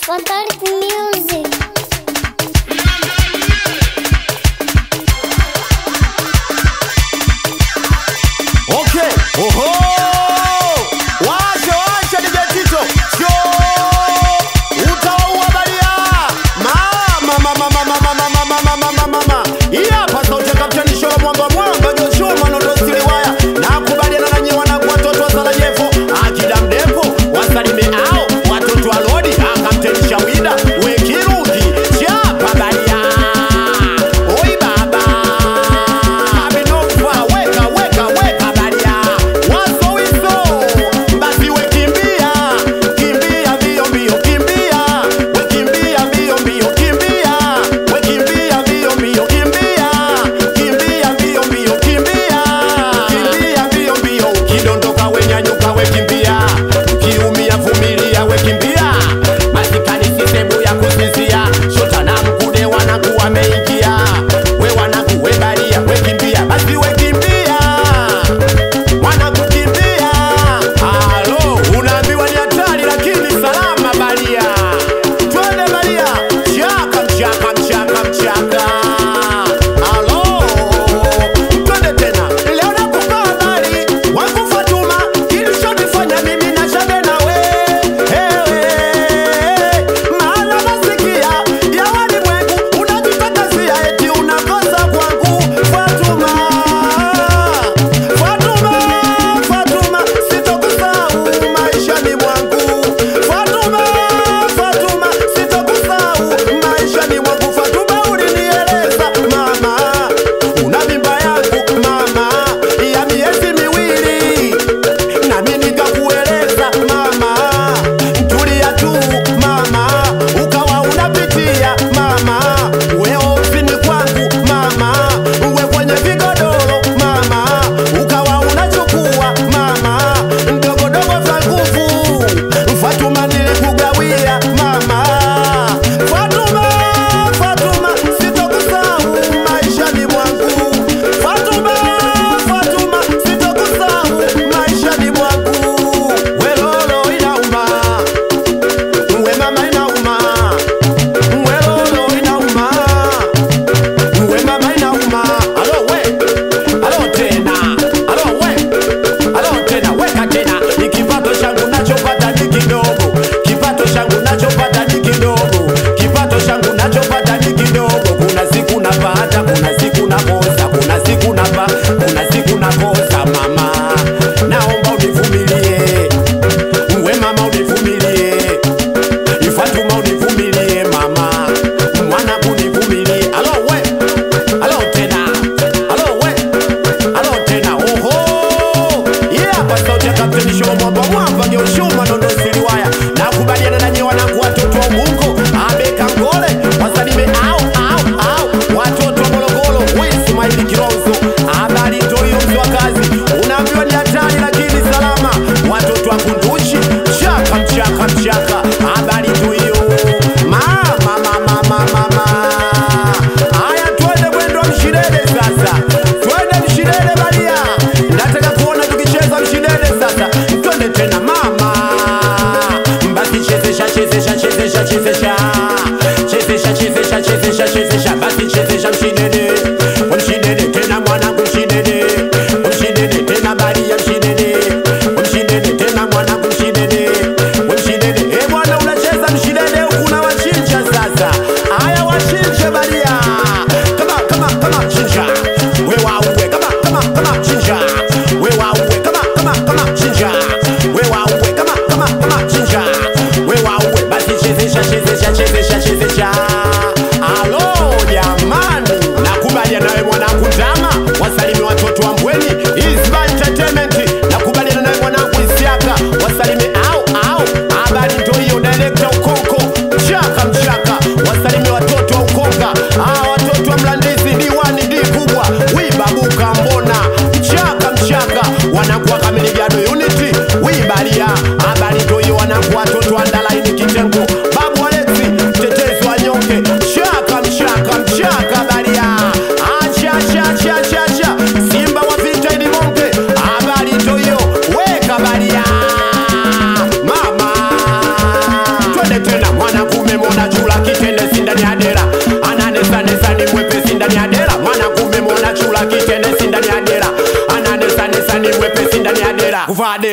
Fatality Music. Okay. Oho! Washa washa DJ Tito. Sio! Utaua baria. Mama mama mama mama mama mama mama mama. Hii hapa sauti ya Kapteni Sholo mwamba mwamba Joshua Manondo Siliwaya. Nakubaliana na nyinyi wanangu watoto wa Sarajevo. Akida mdepo wasalime hao watoto wa Lodi. Ah, Kapteni Shawida. Wekiruki.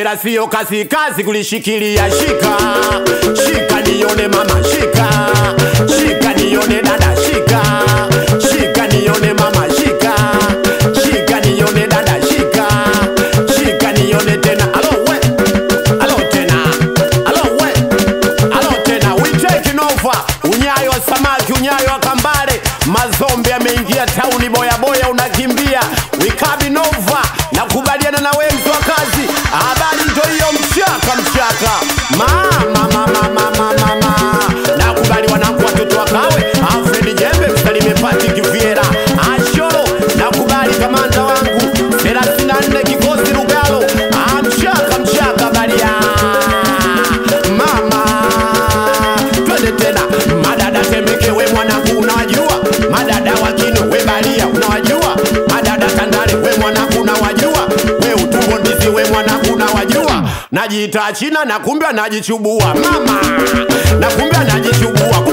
wala sio kazi kazi kulishikilia. Shika shika nione mama, shika shika nione dada, shika shika nione mama, shika shika nione dada, shika shika nione tena. Alo we, alo tena, alo we, alo tena. We taking over. Unyayo wa samaki, unyayo wa kambale, mazombe yameingia tauni, boya boya unakimbia. We coming over. Nakubaliana na wewe mtu wa kazi, habari ndio hiyo, mchaka mchaka, mama mama mama mama. Nakubali wanangu, watoto wa kawe, Alfred Jembe, msalime Patrick Viera, Ashoro. Nakubali kamanda wangu 34 kikosi Lugalo, Ah, mchaka mchaka, baria mama twende tena madada temeke we mwanangu unawajua madada wakino we balia unawajua madada tandale we mwanangu unawajua we utumbo ndizi we mwanangu unawajua najiita china na kumbe anajichubua mama na kumbe anajichubua